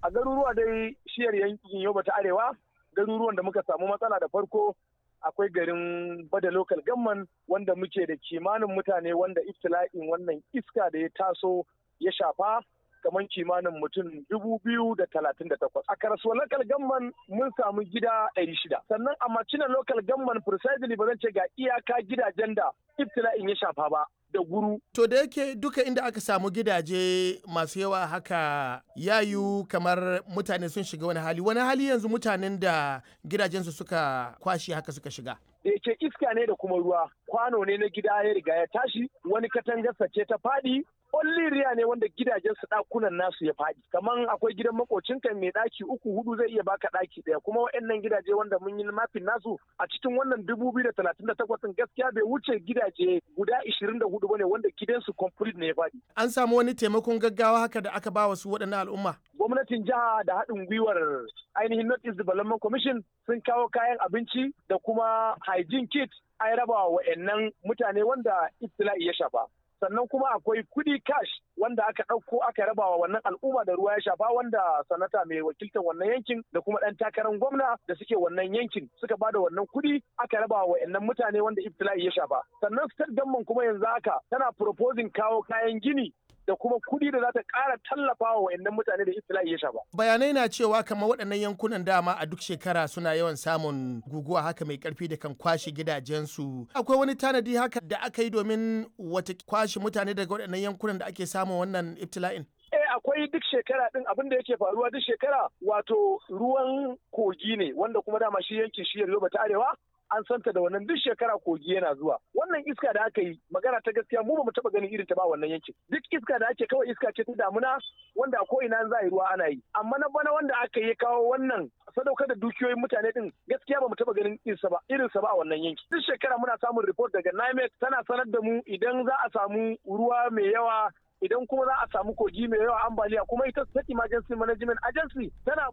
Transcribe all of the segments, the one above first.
a garuruwa dai shiyar yankin Yobe ta Arewa garuruwan da muka samu matsala da farko akwai garin Bada Local Gamman wanda muke da kimanin mutane wanda iftila'in wannan iska da ya taso ya shafa kamar kimanin mutum dubu biyu da talatin da takwas. A karasuwa local gamman mun samu gida ɗari shida. Sannan a macina local gamman precisely ba zan ce ga iyaka gidajen da iftila'in ya shafa ba. da guru. To da yake duka inda aka samu gidaje masu yawa haka yayu kamar mutane sun shiga wani hali. Wani hali yanzu mutanen da gidajensu suka kwashe haka suka shiga. Da yake iska ne da kuma ruwa. Kwano ne na gida ya riga ya tashi, wani katangarsa ce ta faɗi, riya ne wanda gidajen su ɗakunan nasu ya faɗi. Kaman akwai gidan makocinka mai ɗaki uku hudu zai iya baka ɗaki ɗaya kuma waɗannan gidaje wanda mun yi mafin nasu a cikin wannan dubu biyu da talatin da takwas gaskiya bai wuce gidaje guda ishirin da hudu bane wanda gidansu complete ne ya faɗi. An samu wani taimakon gaggawa haka da aka ba wa su waɗannan al'umma. Gwamnatin jiha da haɗin gwiwar ainihin North East Development Commission sun kawo kayan abinci da kuma hygiene kit an raba wa wa'annan mutane wanda ibtila'i ya shafa. sannan kuma akwai kudi cash wanda aka ɗauko aka raba wa wannan al'umma da ruwa ya shafa wanda sanata mai wakiltar wannan yankin da kuma ɗan takarar gwamna da suke wannan yankin suka ba da wannan kudi aka raba wa wa'annan mutane wanda ibtila'i ya shafa sannan state government kuma yanzu haka tana proposing kawo kayan gini da kuma kuɗi da za ta ƙara tallafa wa wayannan mutane da ibtila'i ya shafa. Bayanai na cewa kamar waɗannan yankunan dama a duk shekara suna yawan samun guguwa haka mai ƙarfi da kan kwashe gidajensu. Akwai wani tanadi haka da aka yi domin wata kwashe mutane daga waɗannan yankunan da ake samun wannan ibtila'in? Eh akwai duk shekara din abin da yake faruwa duk shekara wato ruwan kogi ne wanda kuma dama shi yankin shi Yoruba ta Arewa an santa da wannan duk shekara kogi yana zuwa wannan iska da aka yi magana ta gaskiya mu ba mu taba ganin irin ta ba wannan yankin duk iska da ake kawai iska ce ta damuna wanda ko ina za a yi ruwa ana yi amma na bana wanda aka yi kawo wannan sadaukar da dukiyoyin mutane din gaskiya ba mu taba ganin irinsa ba irinsa ba a wannan yanki duk shekara muna samun report daga NIMET tana sanar da mu idan za a samu ruwa mai yawa idan kuma za a samu kogi mai yawa ambaliya kuma ita state emergency management agency tana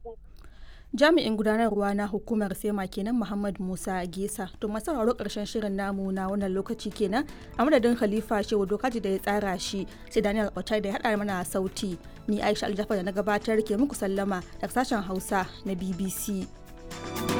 jami'in gudanarwa na hukumar sema kenan muhammad musa gesa to masu sauraro karshen shirin namu na wannan lokaci kenan a madadin khalifa shehu dokaji da ya tsara shi sai daniel otai da ya haɗa mana sauti ni aisha aljafar da na gabatar ke muku sallama daga sashen hausa na bbc